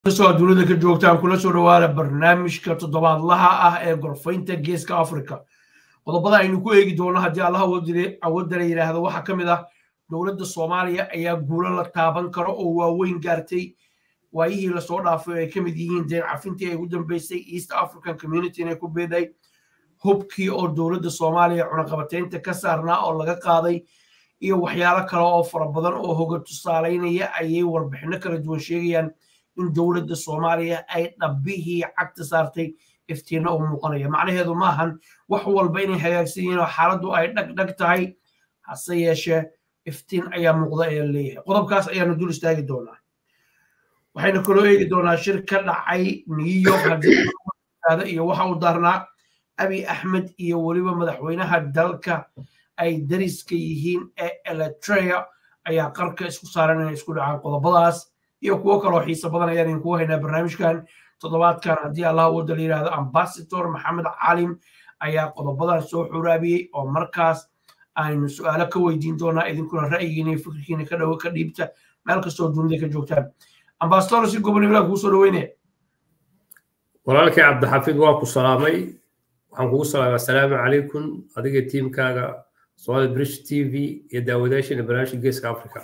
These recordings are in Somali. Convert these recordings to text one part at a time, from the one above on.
kasoo dunida ka joogtaan kula soo dhawaada barnaamijka toddobaadlaha ah ee gorfaynta geeska africa qodobada aynu ku eegi doono haddii allah awoodala yidhaahdo waxaa ka mid ah dowladda soomaaliya ayaa guulo la taaban karo oo waaweyn gaartay waayihii lasoo dhaafay oo ay ka mid yihiin deen cafintii ay ugu dambeysay east african community inay ku beeday hubkii oo dowladda soomaaliya cunaqabateynta ka saarnaa oo laga qaaday iyo waxyaalo kale oo fara badan oo hoga tusaalaynaya ayay warbixino kala duwan sheegayaan in dowladda soomaaliya ay dhabbihii cagta saartay iftiinna u muuqanaya macnaheedu maahan wax walba inay hagaagsan yihiin oo xaaladdu ay dhagdhag tahay hase yeeshee iftiin ayaa muuqda ayaa leeyahay qodobkaas ayaanu dul istaagi doonaa waxaynu kaloo eegi doonaa shir ka dhacay new york haddii iyo waxa uu daarnaa abi axmed iyo weliba madaxweynaha dalka ay dariska yihiin ee eletrea ayaa qarka isku saaran inay isku dhacaan qodobadaas iyo kuwo kaloo xiise badan ayaan idinkugu haynaa barnaamijkan toddobaadkan haddii allah wada la yidhahdo ambasador maxamed calim ayaa qodobadan soo xuraabiyey oo markaas aynu su-aalo ka weydiin doonaa idinkuna ra'yigiina iyo fikirkiina ka dhow ka dhiibta meel kastoo dunida ka joogtaan ambasador si gobonimada kuu soo dhaweynaya walaalkii cabdixafiid waa ku salaamay waxaan kugu salaamay assalaamu calaykum adiga tiimkaaga somali brish t v iyo daawadaashiina barnaamijka geeska africa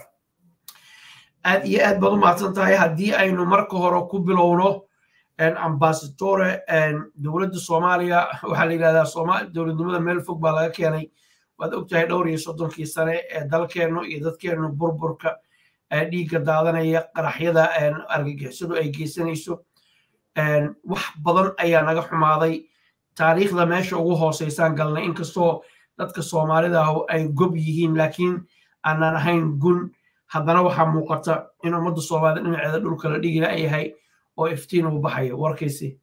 aad iyo aad baad u mahadsan tahay haddii aynu marka hore ku bilowno ambasadore dowladda soomaaliya waxaa la yidhahdaa dowladnimada meel fog baa laga keenay waad ogtahay dhowr iyo soddonkii sane ee dalkeennu iyo dadkeennu burburka dhiigga daadanaya qaraxyada argagixisadu ay geysanayso wax badan ayaa naga xumaaday taariikhda meesha ugu hooseysaan galnay inkastoo dadka soomaalida ah ay gob yihiin laakiin aanan ahayn gun haddana waxaa muuqata in ummadda soomaalida dhinaceeda dhulka la dhigi layahay oo iftiin uu baxayo warkaysi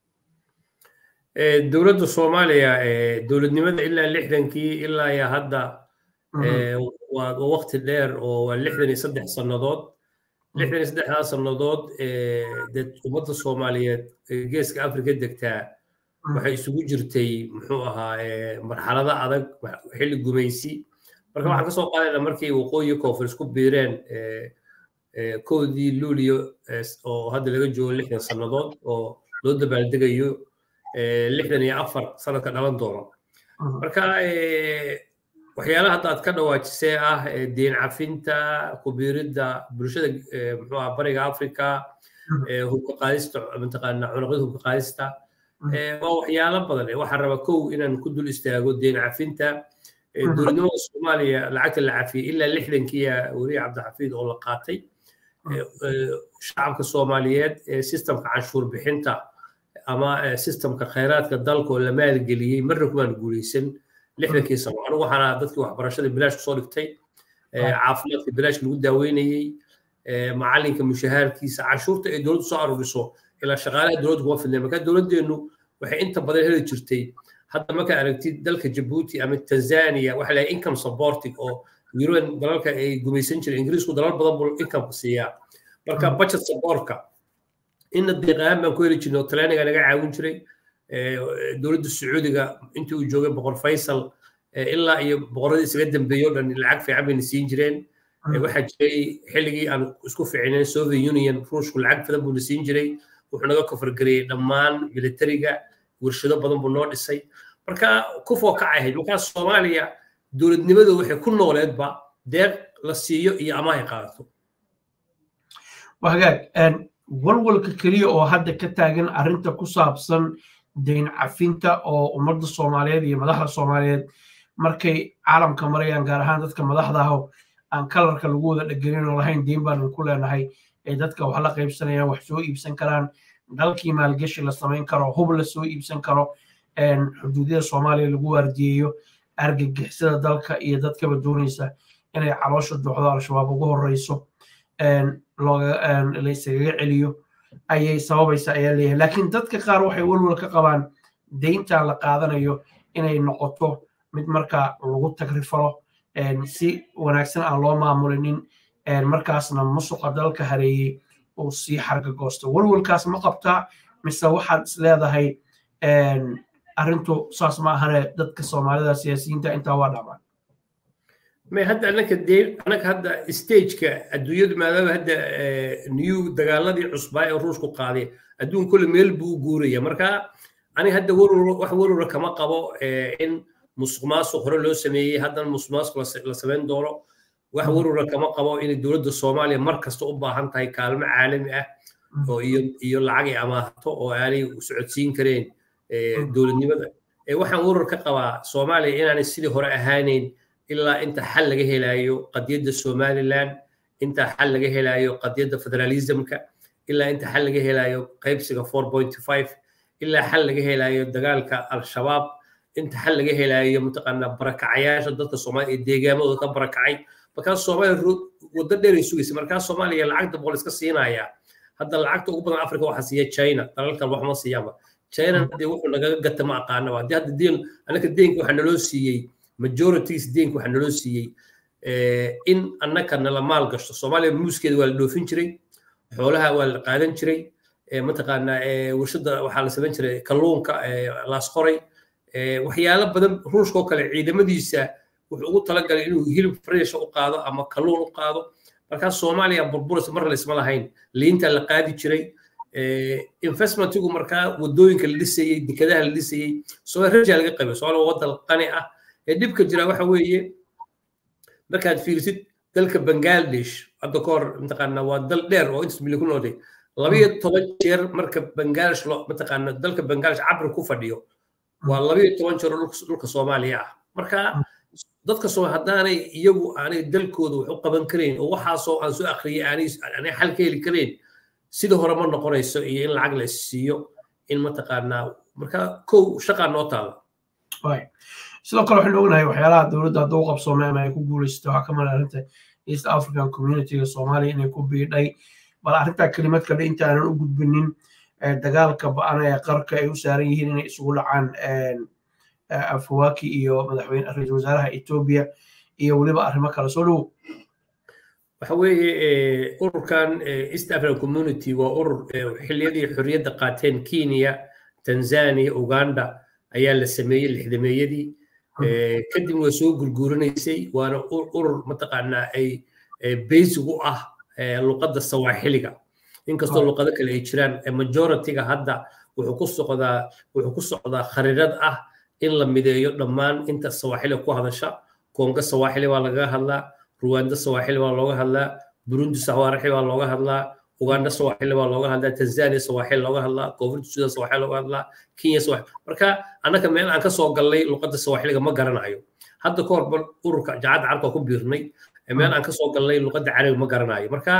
dowladda soomaaliya dowladnimada ilaa lixdankii ilaa iyo hadda waa waqti dheer oo waa lixdan iyo saddex sannadood lixdan iyo saddexdaa sannadood dee ummadda soomaaliyeed geeska afrika degtaa waxay isugu jirtay muxuu ahaa marxalado adag xilli gumaysi marka waxaan kasoo qaadayna markii waqooyi koonfur isku biireen kowdii luulio oo hadda laga joogo lixdan sannadood oo loo dabaaldegayo lixdan iyo afar sanadka dhalan doono marka waxyaalaha hadda aad ka dhawaajisee ah deen cafinta kubiiridda bulshada muxuu aha bariga africa hubka qaadista mataqaana cunaqyada hubka qaadista waa waxyaalo badan waxaan rabaa kow inaan ku dul istaago deen cafinta dowladnimada soomaaliya lacagta la cafiyey ilaa lixdankiiya weliya cabdixafiid oo la qaatay shacabka soomaaliyeed ee sistemka canshuur bixinta ama sistemka khayraadka dalka oo la maalgeliyey marna kumaan guuleysan lixdankii sano anigu waxaan ahaa dadkii waxbarashada bilaash kusoo dhigtay caafimaadka bilaash lagu daaweynayey macalinka mushahaarkiisa canshuurta ay dowladdu soo aruuriso ilaa shaqaalaha dowladdu kuma fidneen marka dowladdeennu waxay inta badan heli jirtay hadda markaa aragtid dalka jabuuti ama tanzania waxa lahay income supporting oo yuruban dalalka ay gumaysan jireen ingiriisku dalal badan buu income siiyaa marka budget supportka inna deeqahaan baan ku heli jirnay oo talyaaniga naga caawin jiray dowladda sacuudiga intii uu joogay boqor faysal ilaa iyo boqoradii isaga dambeeyey o dhan lacag fiican bayna siin jireen waxaa jiray xilligii aan isku ficinayn soviet union ruushku lacag badan buuna siin jiray wuxuu naga kofargareeyey dhammaan militariga warshado badan buu noo dhisay marka kufoo kacay ahayd markaa soomaaliya dowladnimadu waxay ku nooleedba deeq la siiyo iyo amaahay qaadato hagaag walwalka keliya oo hadda ka taagan arrinta ku saabsan dayn cafinta oo ummadda soomaaliyeed iyo madaxda soomaaliyeed markay caalamka marayaan gaar ahaan dadka madaxda ah aan kalarka lagu wada dhegelin oo lahayn deyn baanu ku leenahay ay dadka wax la qaybsanayaan wax soo iibsan karaan dalkii maalgeshi la samayn karo hub la soo iibsan karo xuduudyada soomaaliya lagu waardiyeeyo argagixisada dalka iyo dadkaba doonaysa inay caloosha duuxdo al-shabaab ugu horeyso layskaga celiyo ayay sababaysa ayaa leeyahay laakiin dadka qaar waxay walwal ka qabaan deyntan la qaadanayo inay noqoto mid markaa lagu tagrifalo si wanaagsan aan loo maamulinin markaasna musuqa dalka hareeyey uu sii xarga goosto walwalkaas ma qabtaa mise waxaad is leedahay arrintu saas ma ahane dadka soomaalida siyaasiyiinta intaa waa dhamaan may hadda anaka dee anaka hadda stageka adduunyadu maadaama hadda new dagaaladii cusbaa ee ruushku qaaday adduun kule meel buu u guuraya marka ani hadda warwar wax warwara kama qabo in musuq maasuq hore loo sameeyey haddana musuq maasuq la samayn doono wax warwara kama qabo inay dowladda soomaaliya mar kasta u baahan tahay kaalmo caalami ah oo iyo iyo lacag ay amaahato oo aanay socodsiin kareen dowladnimada waxaan warwar ka qabaa soomaaliya inaanay sidii hore ahaaneyn ilaa inta xal laga helayo qadiyadda somaliland inta xal laga helayo qadiyadda federalismka ilaa inta xal laga helayo qaybsiga four point five ilaa xal laga helayo dagaalka al-shabaab inta xal laga helayo mataqaanaa barakacayaasha dadka soomaaliya ee deegaamadooda ka barakacay markaas soomaaliya waddo dheer ay sugaysa markaas soomaaliya lacagta boqol iska siinaya hadda lacagta ugu badan africa waxaa siiya china dalalkan wax ma siiyaanba china dee wuxuu nagaga gata ma aqaanaba haddii hadda deen anaka deenka waxaa naloo siiyey majorities deenka waxaa naloo siiyey in annaka nala maal gashto soomaaliya muuskeeda waa la dhoofin jiray xoolaha waa la qaadan jiray mataqaanaa warshada waxaa la samayn jiray kalluunka laasqoray waxyaalo badan ruushka oo kale ciidamadiisa wuxuu ugu talagalay inuu hilib fresha u qaado ama kalluun u qaado markaas soomaaliya burburis mar laysma lahayn liinta la qaadi jiray investmentigu markaa wadooyinka la dhisayey dekadaha la dhisayey soomaaliya rajaa laga qabay soomaaliya waa waddan qani ah ee dhibka jira waxa weeye markaad fiirsid dalka bangladesh hadda ka hor mataqaana waa dal dheer oo intas milyan ku noolday labayo toban jeer marka bangladesh loo mataqaana dalka bangladesh cabri ku fadhiyo waa labayo toban jeer oo dhulka soomaaliya ah marka dadka soo haddaanay iyagu aanay dalkooda wax u qaban karayn oo waxaasoo aan soo akhriyay aanay aanay xal ka heli karayn sida hore ma noqonayso iyo in lacag la siiyo in mataqaanaa marka kow shaqaa noo taala sidoo kale waxaynu ognahay waxyaalaha dowladda hadda u qabsoomay ama ay ku guulaysatay waxaa ka mid arrinta east african communityga soomaaliya inay ku biidhay bal arrintaa kelimad kale inta aanan u gudbinin dagaalka ba-an ee qarka ay u saaran yihiin inay isugu dhacaan afawaki iyo madaxweyne ra-iisul wasaaraha etoobiya iyo weliba arrimo kale soo dhowow waxa weeye ururkan east african community waa urur xilliyadii xorriyadda qaateen kenya tanzania uganda ayaa la sameeyey lixdameeyadii kadib waa soo gurguuranaysay waana urur mataqaanaa ay basic u ah luqadda sawaaxiliga inkastoo luqado kale ay jiraan majority-ga hadda wuxuu ku socdaa wuxuu ku socdaa khariirad ah in la mideeyo dhammaan inta sawaaxiliga ku hadasha konga sawaaxili baa lagaga hadlaa ruwanda sawaaxili baa looga hadlaa burundi sawaaxili baa looga hadlaa uganda sawaaxili baa looga hadlaa tanzania sawaaxili looga hadlaa koonfurta sudan sawaaxili looga hadlaa kenya sawaaxili marka annaka meel aan kasoo gallay luqadda sawaaxiliga ma garanayo hadda ka hor ururka jaacadda carabka ku biirnay meel aan kasoo gallay luqadda carabiga ma garanayo marka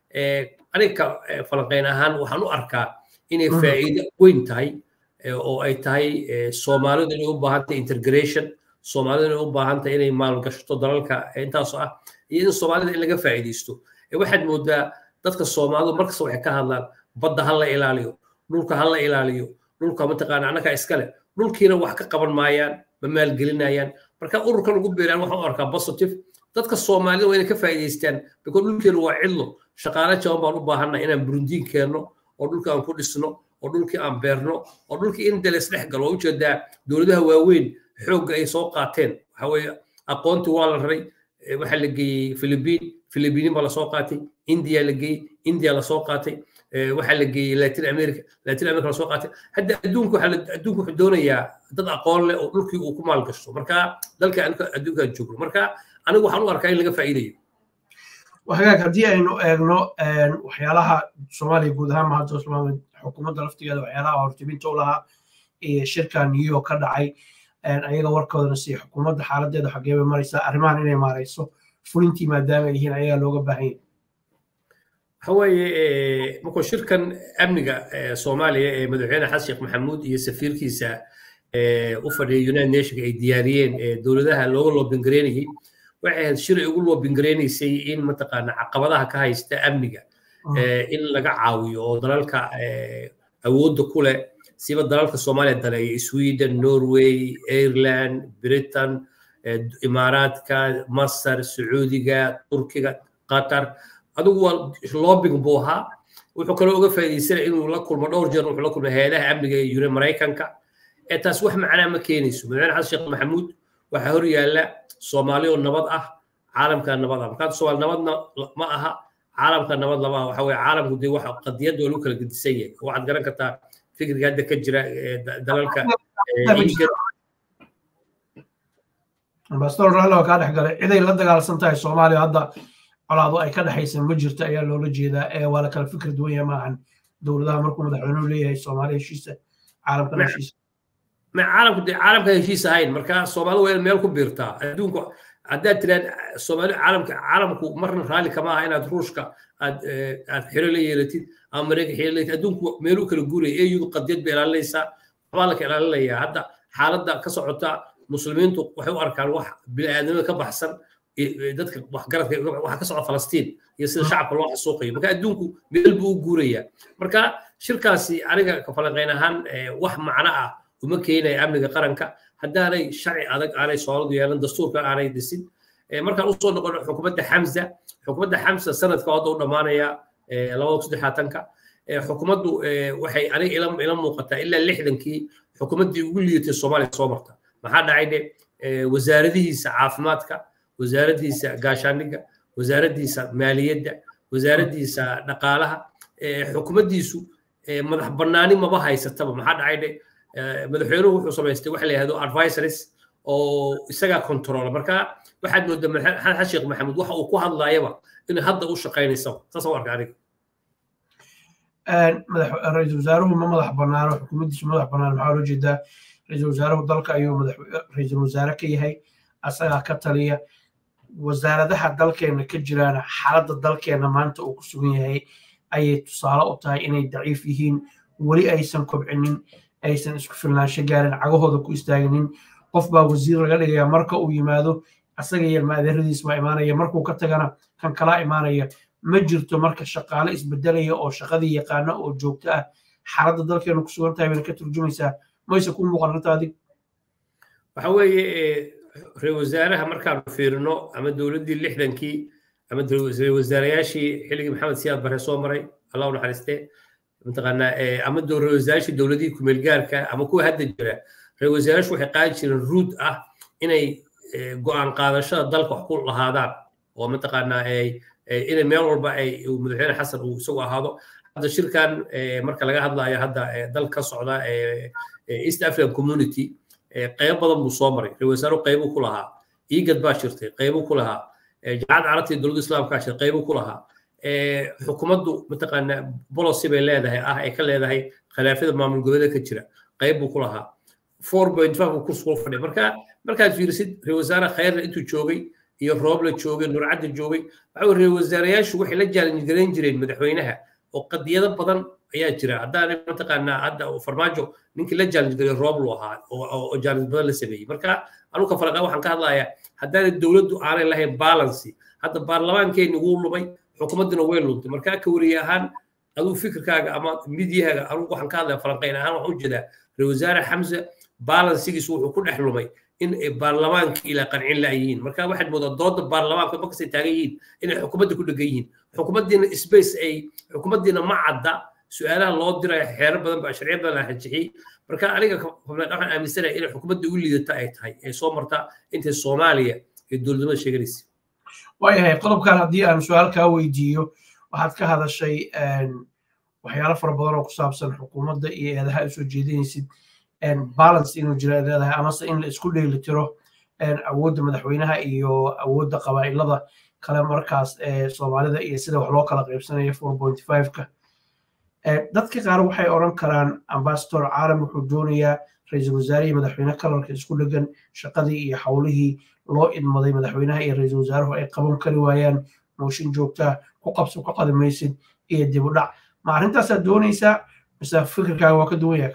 aniga falanqeyn ahaan waxaan u arkaa inay faa'iido weyn tahay oo ay tahay soomaalidu inay u baahan tahay integration soomaalidu inay u baahan tahay inay maalgashato dalalka intaasoo ah iyo in soomaalida in laga faa'iidaysto waxaad moodaa dadka soomaalidu markasta waxay ka hadlaan badda ha la ilaaliyo dhulka ha la ilaaliyo dhulka mataqaana annaga iskale dhulkiina wax ka qaban maayaan ma maalgelinayaan marka ururkan ugu beeraan waxaan u arkaa positive dadka soomaalida waa inay ka faa'iidaystaan because dhulkeenu waa cidlo shaqaale jaban baan u baahannahay inaan burundiin keenno oo dhulka aan ku dhisno oo dhulkii aan beerno oo dhulkii in dales dhex galo waa ujeedaa dowladaha waaweyn xoogga ay soo qaateen waxa weeye aqoontii waa la raray waxaa la geeyey philibiin philibiinin baa lasoo qaatay india la geeyey india lasoo qaatay waxaa la geeyey latin america latin america lasoo qaatay hadda adduunku adduunku wuxuu doonayaa dad aqoon leh oo dhulkii uu ku maalgashto marka dalka adduunka joogno marka anigu waxaan u arkaa in laga faa'iidayo hagaag haddii aynu eegno waxyaalaha soomaaliya guud ahaan mahadda islaamad xukuumadda laftigeeda waxyaalaha hortibinta u lahaa iyo shirka new york ka dhacay ayaga warkoodana si xukuumadda xaaladeeda xagee bay maraysaa arrimahan inay maarayso fulintii maadaama ay yihiin ayagaa looga baahan yahay waxa weeye markuu shirkan amniga soomaaliya ee madaxweyne xasan sheekh maxamuud iyo safiirkiisa u fadhiya united nationka ay diyaariyeen dowladaha looga loobingareynayay waxay ahayd shir ay ugu loobingareynaysay in mataqaana caqabadaha ka haysta amniga in laga caawiyo oo dalalka awoodda ku leh siba dalalka soomaaliya daleeya sweden norway ireland britain imaaraadka masar sacuudiga turkiga qatar adigu waa lobbing buu ahaa wuxuu kaloo uga faa'iidaysanaya inuu la kulmo dhowr jeer wuxuu la kulmo hay-adaha amniga ee yure maraykanka ee taas wax macnaa ma keenayso madaxweyne xasan sheekh maxamuud waxaa hor yaalla soomaali oo nabad ah caalamka nabad ah markaa soomaali nabadna ma aha caalamka nabad lama aha waxa weye caalamku dee waxa qadiyadda waa lagu kala gedisan yahay waxaad garan kartaa fikriga hadda ka jira dalalka ambassador rallo kaa dhex galay ciday la dagaalsan tahay soomaaliya hadda colaado ay ka dhexaysa ma jirto ayaa loola jeedaa ee waa la kala fikir duwan yahay maahan dowladaha markuu madaxweynuhu leeyahay soomaaliya heshiisa caalamkana heshiisa ma caalamku dee caalamka heshiis ahayn marka soomaali waa in meel ku biirtaa adduunku haddaad tiraad soomaali caalamka caalamku marna raalli kama aha inaad ruushka aad aad xiro la yeelatid ama mareykan xiro la adduunku meeluu kala guuraya eyudu qadiyad bay ilaalinaysaa waxbaa la ka ilaalinayaa hadda xaaladda ka socota muslimiintu waxay u arkaan wax bini'aadnimada ka baxsan dadka waxgaradka waxa ka socda falastiin iyo sida shacabka loo xasuuqayo marka adduunku meel buu u guurayaa marka shirkaasi aniga kafalanqayn ahaan wax macno ah uma keenaya amniga qaranka haddaanay sharci adag aanay soomaalidu yeelan dastuurkan aanay dhisin markaan usoo noqono xukuumadda xamsa xukuumadda xamsa sanadka hadda u dhammaanaya labada kun saddexaatanka xukuumaddu waxay aniga ila muuqataa ilaa lixdankii xukuumaddii ugu liidatay soomaaliya soo marta maxaa dhacay dhe wasaaradihiisa caafimaadka wasaaraddiisa gaashaandhigga wasaaraddiisa maaliyadda wasaaraddiisa dhaqaalaha xukuumaddiisu madax bannaani maba haysataba maxaa dhacay dhe madaxweynuhu wuxuu samaystay waxa la yihahdo advisories oo isagaa controla marka waxaad moodaa maxamed sheekh maxamuud waxa uu ku hadlaayaba in hadda u shaqaynaysaba saas u arka aniga ra-iisul wasaaruhu ma madax bannaano xukuumaddiisu madax bannaan maxaa loo jeedaa ra-iisul wasaaruhu dalka ayuu ra-iisul wasaare ka yahay asagaa ka taliya wasaaradaha dalkeenna ka jiraan xaaladda dalkeenna maanta uu ku sugan yahay ayay tusaale u tahay inay daciif yihiin weli aysan kobcinin aysan isku filnaansho gaarin cagahooda ku istaaginin qof baa wasiir laga dhigaya marka uu yimaado asaga iyo maadeeradiis baa imaanaya markuu ka tagana kan kalaa imaanaya ma jirto marka shaqaale isbedelaya oo shaqadii yaqaana oo joogto ah xaaladda dalkeenu ku sugan tahay bayna ka turjumaysaa mayse ku muuqan arrinta adig waxa weeye ra-isul wasaaraha markaanu fiirino ama dowladdii lixdankii ama ra-isul wasaarayaashii xilligii maxamed siyaad bare soo maray allah u naxariistee mataqaanaa ama ra-isul wasaarayaashii dowladihii kumeel gaarka ama kuwa hadda jira ra-isul wasaarayaashu waxay qaadi jireen ruud ah inay go-aan qaadashada dalka wax ku lahaadaan oo mataqaanaa inay meel walba ay madaxweyne xasan uu isagu ahaado hadda shirkan marka laga hadlayo hadda dal ka socda east african community qayb badan buu soo maray ra-isul wasaaruhu qaybuu ku lahaa igad baa jirtay qaybuu ku lahaa jaacad carabta iyo dowladda islaamka jirtay qaybuu ku lahaa xukuumaddu mataqaanaa policy bay leedahay ah ay ka leedahay khilaafyada maamul goboleedka ka jira qayb buu ku lahaa four point five buu kursi ku fadhiya marka markaad fiirisid ra-isul wasaare khayrna intuu joogay iyo rooble joogay nurcadda joogay waxa weye ra-isul wasaarayaashu waxay la jaalanjgarayn jireen madaxweynaha oo qadiyado badan ayaa jira haddaana mataqaanaa hadda farmaajo ninkii la jaalanjgaray rooblu ahaa oo jaalanj badan la sameeyey marka anuka falaqa waxaan ka hadlayaa haddaana dowladdu aanay lahayn balancy hadda baarlamaankeenni wuu lumay xukuumaddina way luntay marka ka wariye ahaan aduu fikirkaaga ama midyahaaga anugu waxaan ka hadlaya falanqayn ahaan waxaan ujeedaa ra-isul wasaare xamse balansigiisu wuxuu ku dhex lumay in baarlamaanka ilaa qancin la'yihiin marka waxaad moodaa dooda baarlamaanka markastay taagan yihiin inay xukuumadda ku dhegan yihiin xukuumaddiina space ay xukuumaddiina ma cadda su-aalaha loo diraya xeero badan baa sharciyo badan la rajixiyey marka aniga waxaan aaminsanahay inay xukuumadda ugu liidata ay tahay ay soo marta intay soomaaliya iyo dowladnimada sheeganaysa waayahay qodobkan haddii aan su-aal kaa weydiiyo waxaad ka hadashay waxyaalo fara badan oo ku saabsan xukuumadda iyo eedaha ay soo jeedinaysid balance inuu jira leedahay amase in la isku dheelitiro awoodda madaxweynaha iyo awoodda qabaa'ilada kale markaas soomaalida iyo sida wax loo kala qaybsanaya four point five-ka dadka qaar waxay odhan karaan ambasador caalam wuxuu doonayaa ra-iisul wasaare iyo madaxweyne kalarka isku dhegan shaqadii iyo howlihii loo idmaday madaxweynaha iyo ra-iisul wasaaruhu ay qaban kari waayaan mooshin joogtaa ku qabso ka qadimaysid iyo dib u dhac ma arrintaasaad doonaysaa mise fikirkaaga waa ka duwan yahay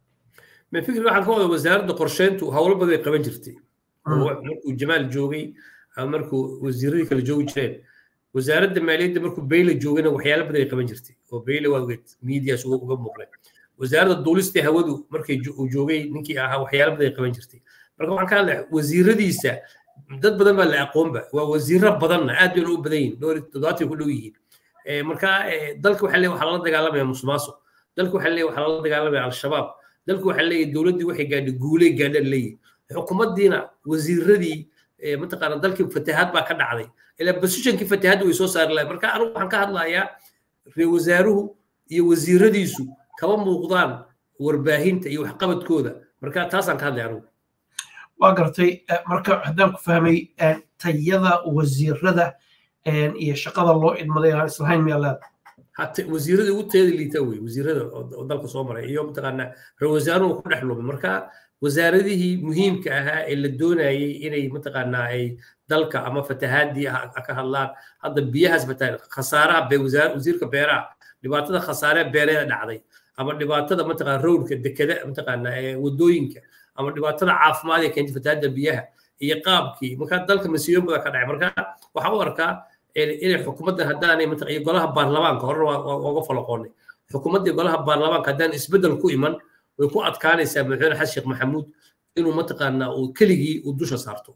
ma fikir waxaan ka wada wasaaradda qorsheyntu howlo badan ay qaban jirtay markuu jamaal joogay ama markuu wasiiradii kale joogi jireen wasaaradda maaliyadda markuu beyle joogayna waxyaalo badan ay qaban jirtay oo beyle waa ogeed miidiyaas uga muuqday wasaaradda duulista hawadu markay uu joogay ninkii ahaa waxyaalo badan ay qaban jirtay marka waxaan ka hadlaya wasiiradiisa dad badan baa la aqoonba waa wasiiro badanna aad bayna u badan yihin dhowr toddobaatay ku dhow yihiin marka dalka waxaa leeyahay waxaa lala dagaalamaya musuqmaasuq dalka waxaa leeyahay waxaa lala dagaalamaya al-shabaab dalku waxaa leeyahay dowladdii waxay gaadhay guuley gaadhaan leeyihin xukuumaddiina wasiiradii mataqaana dalkii fatahaad baa ka dhacday ilaa positionkii fatahaadda way soo saari lahayd marka anigu waxaan ka hadlayaa reer wasaaruhu iyo wasiiradiisu kama muuqdaan warbaahinta iyo waxqabadkooda marka taasaan ka hadlay anigu waa gartay marka haddaan ku fahmay tayada wasiirada iyo shaqada loo idmaday aan islahayn miyaa leeda hata wasiirada ugu tayada liita wey wasiirada oo dalka soo maray iyo mataqaana ra wasaaruhu ku dhex lumay marka wasaaradihii muhiimka ahaa ee la doonayay inay mataqaanaa ay dalka ama fatahaadii ka hadlaan hadda biyahaas fatahaad khasaaraha wasiirka beeraha dhibaatada khasaare beereeda dhacday ama dhibaatada mataqaana rowdka dekada mataqaana wadooyinka ama dhibaatada caafimaad ee keentay fatahaadda biyaha iyo qaabkii marka dalka masiibo badan ka dhacay marka waxaan u arkaa inay xukuumadda haddaanay iyo golaha baarlamaanka horena waa uga falaqoonay xukuumadda iyo golaha baarlamaanka haddaan isbeddel ku iman way ku adkaanaysaa madaxweyne xasan sheekh maxamuud inuu mataqaanaa uu keligii uu dusha saarto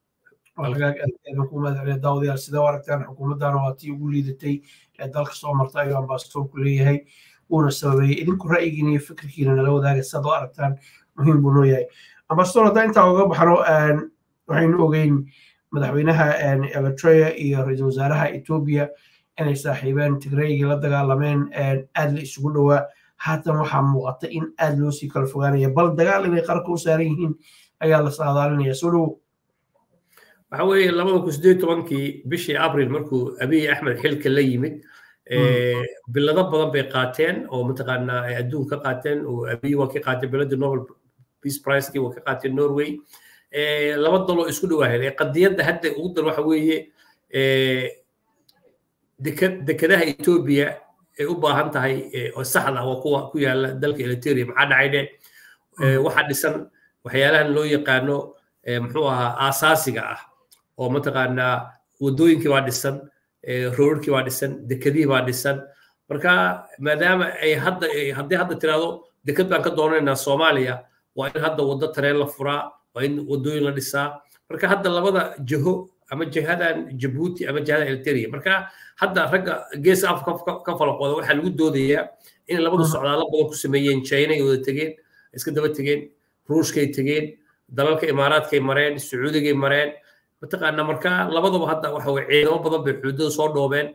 daawadayaal sidee u aragtaan xukuumaddana waa tii ugu liidatay ee dalka soo marta ayuu ambasadoorku leeyahay wuuna sababeeyey idinku ra'yigiina iyo fikirkiina nala wadaaga sidaad u aragtaan muhiim buu noo yahay ambasador haddaan intaa uga baxno waxaynu ogeyn madaxweynaha eritrea iyo ra-iisul wasaaraha etoobiya inay saaxiibeen tigreygii la dagaalameen aad la isugu dhowaa haatan waxaa muuqata in aad loo sii kala fogaanaya bal dagaal inay qarka u saaran yihiin ayaa la saadaalinaya soo dhowo waxa weeye labada kun sideed tobankii bishii abril markuu abiy axmed xilka la yimid bilado badan bay qaateen oo mataqaanaa ay adduun ka qaateen oo abiy waa ka qaateen biladii nobel peace pricekii waa ka qaateen norway laba daloo isku dhawaahayn qadiyadda hadda ugu dar waxa weeye dekadaha etoobiya ay u baahan tahay oo saxda waa kuwa ku yaala dalka eliteria maxaa dhacayne waxaa dhisan waxyaalahan loo yaqaano muxuu ahaa aasaasiga ah oo mataqaanaa wadooyinkii baa dhisan roorkii baa dhisan dekadihii baa dhisan marka maadaama ay hadda haddii hadda tiraahdo dekad baan ka doonaynaa soomaaliya waa in hadda waddo tareen la furaa waa in wadooyin la dhisaa marka hadda labada jiho ama jihadan jabuuti ama jihada eliteria marka hadda ragga geeska afka ka falaqooda waxaa lagu doodayaa in labadu socdaalo badan ku sameeyeen china ay wada tegeen iska daba tegeen ruushkay tegeen dalalka imaaraadkay mareen sacuudigay mareen mataqaana marka labadaba hadda waxa weye ciidamo badan bay xuduudada soo dhoobeen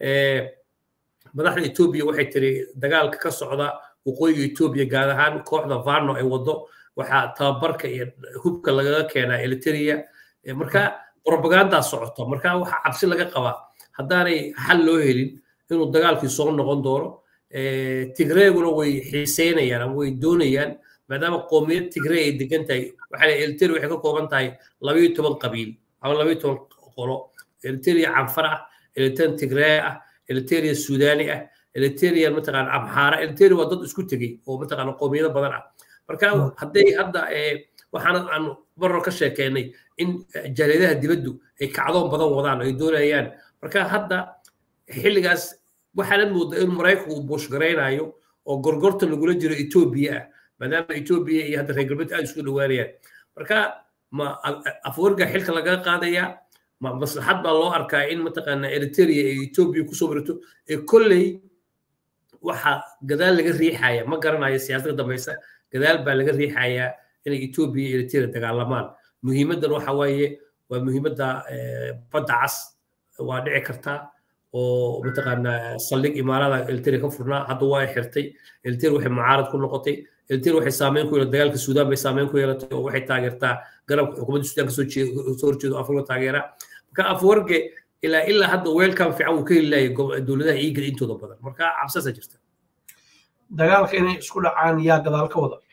madaxda etoobiya waxay tiri dagaalka ka socda waqooyiga etoobiya gaar ahaan kooxda vano ay wado waxaa tababarka iyo hubka lagaga keenaa eliteria marka propagandaa socota marka waxaa cabsi laga qabaa haddaanay xal loo helin inuu dagaalkii soo noqon doono tigreeguna way xiiseynayaan ama way doonayaan maadaama qoomiyad tigree ay degan tahay waxaa eliteria waxay ka kooban tahay labayo toban qabiil ama labayo toban qolo eliteria canfar ah eliteria tigree ah eliteria suudani ah eliteria mataqaana amxaara eliteria waa dad isku tegey oo mataqaana qoomiyado badan ah marka hadday hadda waxaana aan marro ka sheekeynay in jaaliyadaha dibaddu ay kacdoon badan wadaan ay doonayaan marka hadda xilligaas waxaana moodaa in maraykanku uu buushgaraynayo oo gorgorta lagula jiro etoobiya ah maadaama etoobiya iyo hadda reer galbeed aad isku dhowaanayaan marka ma afwarga xilka lagaga qaadayaa ma maslaxad baa loo arkaa in mataqaana eritrea ay etoobiya kusoo barato ee kolley waxa gadaal laga riixaya ma garanayo siyaasadda dambaysa gadaal baa laga riixayaa inay etoobiya iyo eritrea dagaalamaan muhiimaddan waxa waaye waa muhiimadda badda cas waa dhici kartaa oo mataqaana saldhig imaarada eliteria ka furnaa hadda waa xirtay eliteria waxay mucaarad ku noqotay eliteria waxay saameyn ku yeelatay dagaalka suudaan bay saameyn ku yeelatay oo waxay taageertaa garabka xukuumadda suudaan kasoo soo horjeedo afrika taageera marka afwarge ilaa ilaa hadda weelkan fiican uu ka heli laayay dowladaha iigada intooda badan marka cabsasa jirta dagaalka inay isku dhacaan yaa gadaal ka wada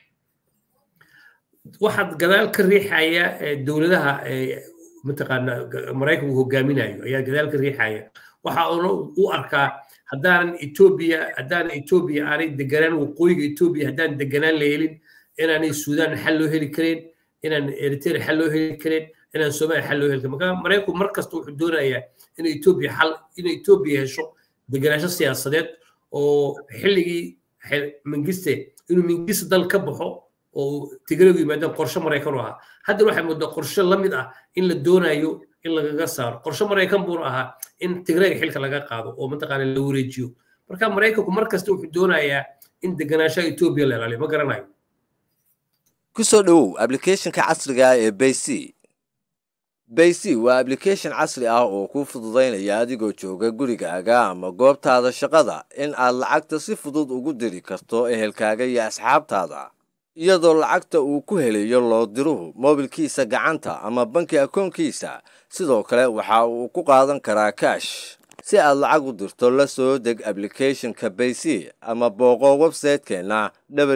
waxaad gadaal ka riixaya dowladaha mataqaana maraykanku hogaaminayo ayaa gadaal ka riixaya waxa uuna u arkaa haddaanan etoobiya haddaanan etoobiya aanay deganaan waqooyiga etoobiya haddaan deganaan la helin inaanay suudaan xal loo heli karin inaan eritrea xal loo heli karin inaan soomaaliya xal loo heli karin marka maraykanku mar kasta wuxuu doonayaa in etoobiya xal in etoobiya hesho deganaansho siyaasadeed oo xilligii mingiste inuu mingiste dal ka baxo oo tigreegu yimaadaan qorshe maraykan u ahaa hadda waxay moodaa qorshe la mid ah in la doonayo in lagaga saaro qorshe maraykan buuna ahaa in tigreega xilka laga qaado oo mataqaana la wareejiyo marka maraykanku mar kasta wuxuu doonayaa in deganaanshaha etoobiya la ilaaliyo ma garanayo ku soo dhowow ablicathonka casriga ee bayc bayc waa ablication casri ah oo kuu fududaynaya adigoo jooga gurigaaga ama goobtaada shaqada in aad lacagta si fudud ugu diri karto ehelkaaga iyo asxaabtaada iyadoo lacagta uu ku helayo loodiruhu moobilkiisa gacanta ama banki akoonkiisa sidoo kale waxa uu ku qaadan karaa kaash si aad lacag u dirto la soo deg ablicathonka bayc ama booqo websaytekeenna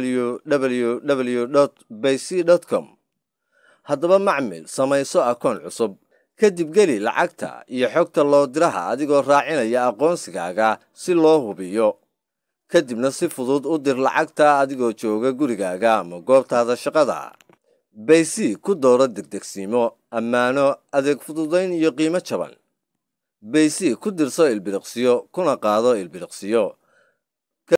www bayc com haddaba macmil samayso akoon cusub kadib geli lacagta iyo xogta loodiraha adigoo raacinaya aqoonsigaaga si loo hubiyo kadibna si fudud u dir lacagta adigoo jooga gurigaaga ama goobtaada shaqada bayc ku dooro degdegsiimo ammaano adeeg fududayn iyo qiimo jaban bayc ku dirso ilbiriqsiyo kuna qaado ilbiriqsiyo